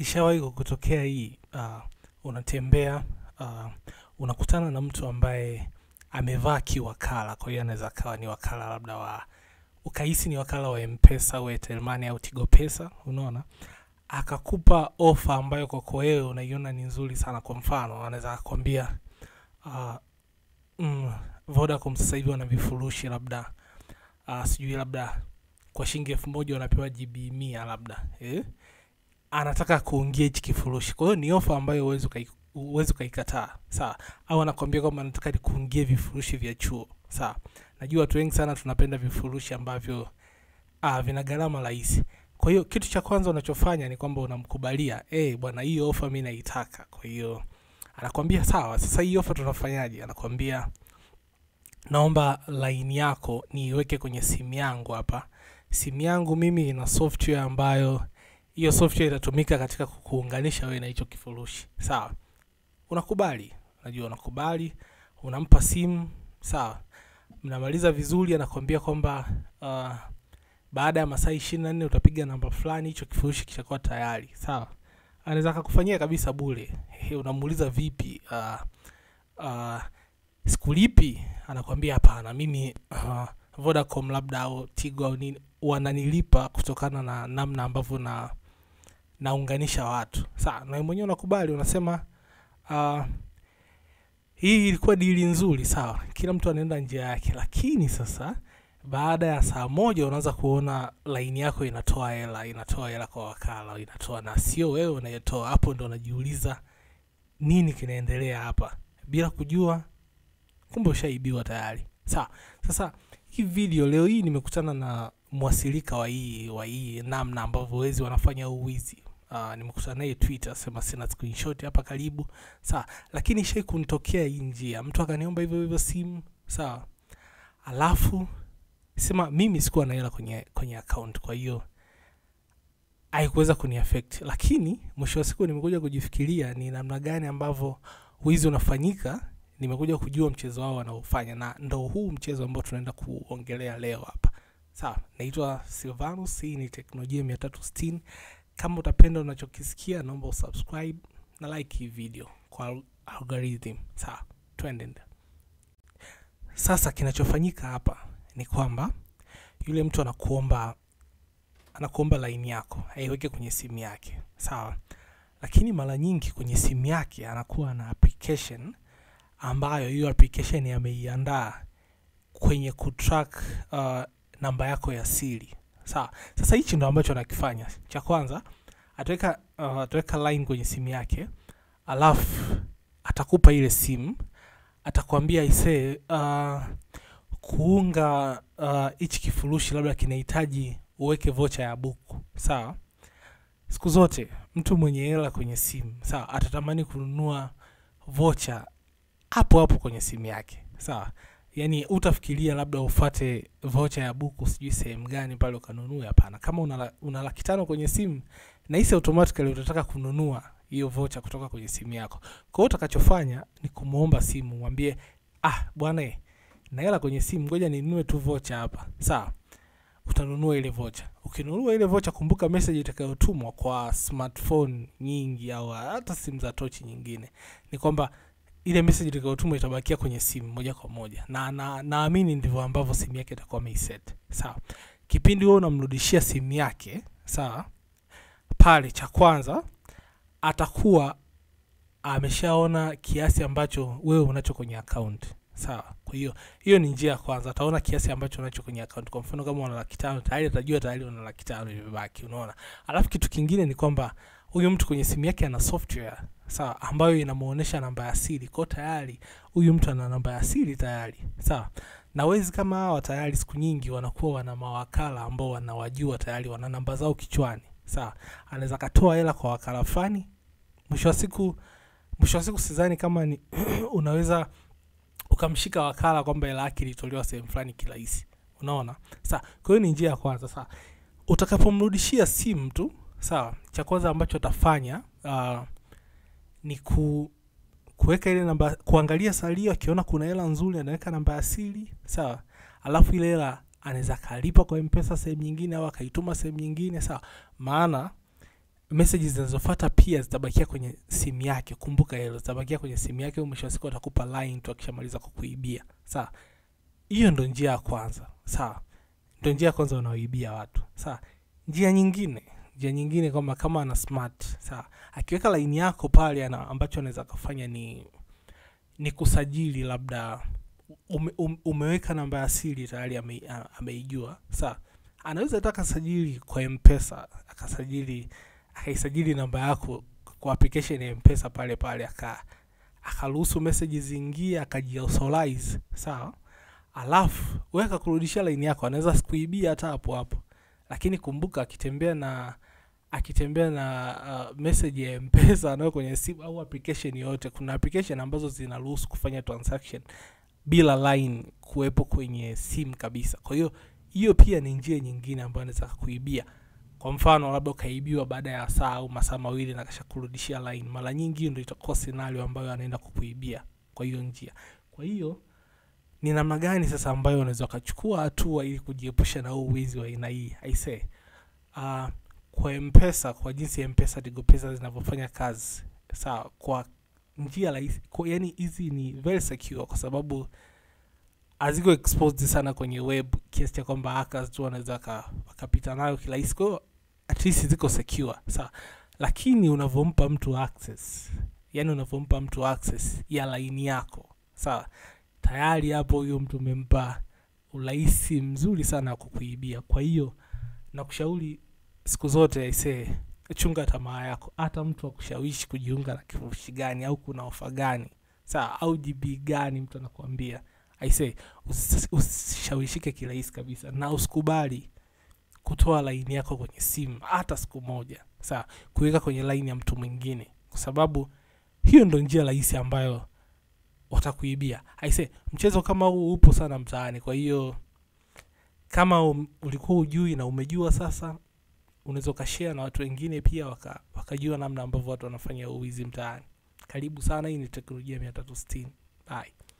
ishawahi kukutokea hii uh, unatembea uh, unakutana na mtu ambaye amevaa kiwakala kwa hiyo anaweza akawa ni wakala labda wa ukahisi ni wakala wa mpesa au Airtel Money au Tigo Pesa unaona akakupa ofa ambayo kwako wewe unaiona ni nzuri sana kwa mfano anaweza akakwambia uh, mm, Vodacom sasa hivi wana vifurushi labda uh, sijui labda kwa shilingi elfu moja unapewa GB mia labda eh? anataka kuingia hichi kifurushi kwa hiyo ni ofa ambayo huwezi ukai- huwezi ukaikataa sawa au anakwambia kwamba anataka kuingia vifurushi vya chuo sawa najua watu wengi sana tunapenda vifurushi ambavyo ah, vina gharama rahisi kwa hiyo kitu cha kwanza unachofanya ni kwamba unamkubalia eh bwana hiyo ofa mi naitaka kwa hiyo anakwambia sawa sasa hii ofa tunafanyaje anakwambia naomba laini yako niiweke kwenye simu yangu hapa simu yangu mimi ina software ambayo hiyo software itatumika katika kukuunganisha wewe na hicho kifurushi sawa unakubali unajua unakubali unampa simu sawa mnamaliza vizuri anakwambia kwamba uh, baada ya masaa ishirini na nne utapiga namba fulani hicho kifurushi kishakuwa tayari sawa anaweza akakufanyia kabisa bure He, unamuuliza vipi uh, uh, sikulipi anakwambia hapana mimi uh, vodacom labda au tigo au nini wananilipa kutokana na namna ambavyo na naunganisha watu sawa na wewe mwenyewe unakubali unasema uh, hii ilikuwa dili nzuri sawa kila mtu anaenda njia yake lakini sasa baada ya saa moja unaanza kuona laini yako inatoa hela inatoa hela kwa wakala inatoa na sio wewe unayetoa hapo ndo unajiuliza nini kinaendelea hapa bila kujua kumbe ushaibiwa tayari sawa sasa hii video leo hii nimekutana na mwasilika wa hii wa hii namna ambavyo wezi wanafanya huu wizi uh, nimekutana naye twitter sema sina screenshot hapa karibu sawa lakini shai kunitokea hii njia mtu akaniomba hivyo hivyo simu sawa alafu sema mimi sikuwa na hela kwenye kwenye account kwa hiyo haikuweza kuniaffect lakini mwisho wa siku nimekuja kujifikiria ni namna gani ambavyo wizi unafanyika nimekuja kujua mchezo wao wanaofanya na ndo huu mchezo ambao tunaenda kuongelea leo hapa sawa naitwa silvanus hii ni teknolojia mia tatu sitini kama utapenda unachokisikia naomba usubscribe na like hii video kwa al- algorithm sawa twende sasa kinachofanyika hapa ni kwamba yule mtu anakuomba anakuomba laini yako aiweke kwenye simu yake sawa lakini mara nyingi kwenye simu yake anakuwa na application ambayo hiyo application ameiandaa kwenye kutrack uh, namba yako ya siri sawa sasa hichi ndo ambacho anakifanya cha kwanza ataweka uh, ataweka line kwenye simu yake alafu atakupa ile simu atakwambia isee uh, kuunga uh, hichi kifurushi labda kinahitaji uweke vocha ya buku sawa siku zote mtu mwenye hela kwenye simu sawa atatamani kununua vocha hapo hapo kwenye simu yake sawa yaani utafikiria labda ufate vocha ya buku sijui sehemu gani pale ukanunue hapana kama una, la- una laki tano kwenye simu nahisi automatically utataka kununua hiyo vocha kutoka kwenye simu yako kwa hiyo utakachofanya ni kumwomba simu mwambie ah bwana eh, na hela kwenye simu ngoja ninunue tu vocha hapa sawa utanunua ile vocha ukinunua ile vocha kumbuka message itakayotumwa kwa smartphone nyingi au hata simu za tochi nyingine ni kwamba ile message itakayotumwa itabakia kwenye simu moja kwa moja na na- naamini ndivyo ambavyo simu yake itakuwa ameiset sawa kipindi wewe unamrudishia simu yake sawa pale cha kwanza atakuwa ameshaona kiasi ambacho wewe unacho kwenye account sawa kwa hiyo hiyo ni njia ya kwanza ataona kiasi ambacho unacho kwenye account kwa mfano kama una laki tano tayari atajua tayari una laki tano imebaki unaona alafu kitu kingine ni kwamba huyu mtu kwenye simu yake ana software sawa ambayo inamuonesha namba ya siri kwao tayari huyu mtu ana namba ya siri tayari sawa na wezi kama hawa tayari siku nyingi wanakuwa wana mawakala ambao wanawajua tayari wana namba zao kichwani sawa anaweza akatoa hela kwa wakala fulani mwisho wa siku mwisho wa siku sidhani kama ni unaweza ukamshika wakala kwamba hela yake ilitolewa sehemu fulani kirahisi unaona sawa kwa hiyo ni njia ya kwanza sawa utakapomrudishia simu tu sawa cha kwanza ambacho atafanya uh, ni ku kuweka ile namba kuangalia salio akiona kuna hela nzuri anaweka namba ya siri sawa alafu ile hela anaweza akalipa kwa mpesa sehemu nyingine au akaituma sehemu nyingine sawa maana messages zinazofuata pia zitabakia kwenye simu yake kumbuka hilo zitabakia kwenye simu yake mwisho wa siku atakupa line tu akishamaliza kukuibia sawa hiyo ndo njia ya kwanza sawa ndo njia ya kwanza unaoibia watu sawa njia nyingine njia nyingine kwamba kama ana smart sawa akiweka laini yako pale ana, ambacho anaweza kufanya ni ni kusajili labda ume, um, umeweka namba ya siri tayari ame, a- ameijua sawa anaweza hata akasajili kwa mpesa akasajili akaisajili namba yako kwa application ya mpesa pale pale aka akaruhusu message ziingie akajiauthorize sawa alafu wewe akakurudishia laini yako anaweza sikuibia hata hapo hapo lakini kumbuka akitembea na akitembea na uh, message ya mpesa anayo kwenye simu au application yoyote kuna application ambazo zinaruhusu kufanya transaction bila line kuwepo kwenye simu kabisa kwa hiyo hiyo pia ni njia nyingine ambayo anaweza kuibia kwa mfano labda ukaibiwa baada ya saa au masaa mawili na kasha kurudishia line mara nyingi hiyo ndio itakuwa scenario ambayo anaenda kukuibia kwa hiyo njia kwa hiyo ni namna gani sasa ambayo unaweza ukachukua hatua ili kujiepusha na huu wizi wa aina hii aisee uh, kwa mpesa kwa jinsi mpesa tigo pesa zinavyofanya kazi sawa kwa njia rahisi kwa- yani hizi ni very secure kwa sababu haziko exposed sana kwenye web kiasi cha kwamba hackers tu wanaweza waka- wakapita nayo kirahisi kwa hiyo at least ziko secure sawa lakini unavyompa mtu access yani unavyompa mtu access ya laini yako sawa tayari hapo huyo mtu umempa urahisi mzuri sana wa kukuibia kwa hiyo nakushauri siku zote aisee chunga tamaa yako hata mtu akushawishi kujiunga na kifurushi gani au kuna ofa gani sawa au gb gani mtu anakuambia aisee usi- usishawishike kirahisi kabisa na usikubali kutoa laini yako kwenye simu hata siku moja sawa kuweka kwenye laini ya mtu mwingine kwa sababu hiyo ndo njia rahisi ambayo watakuibia aise mchezo kama huu upo sana mtaani kwa hiyo kama um, ulikuwa ujui na umejua sasa unaweza ukashare na watu wengine pia waka, wakajua namna ambavyo watu wanafanya uwizi mtaani karibu sana hii ni teknolojia mia tatu sitini bye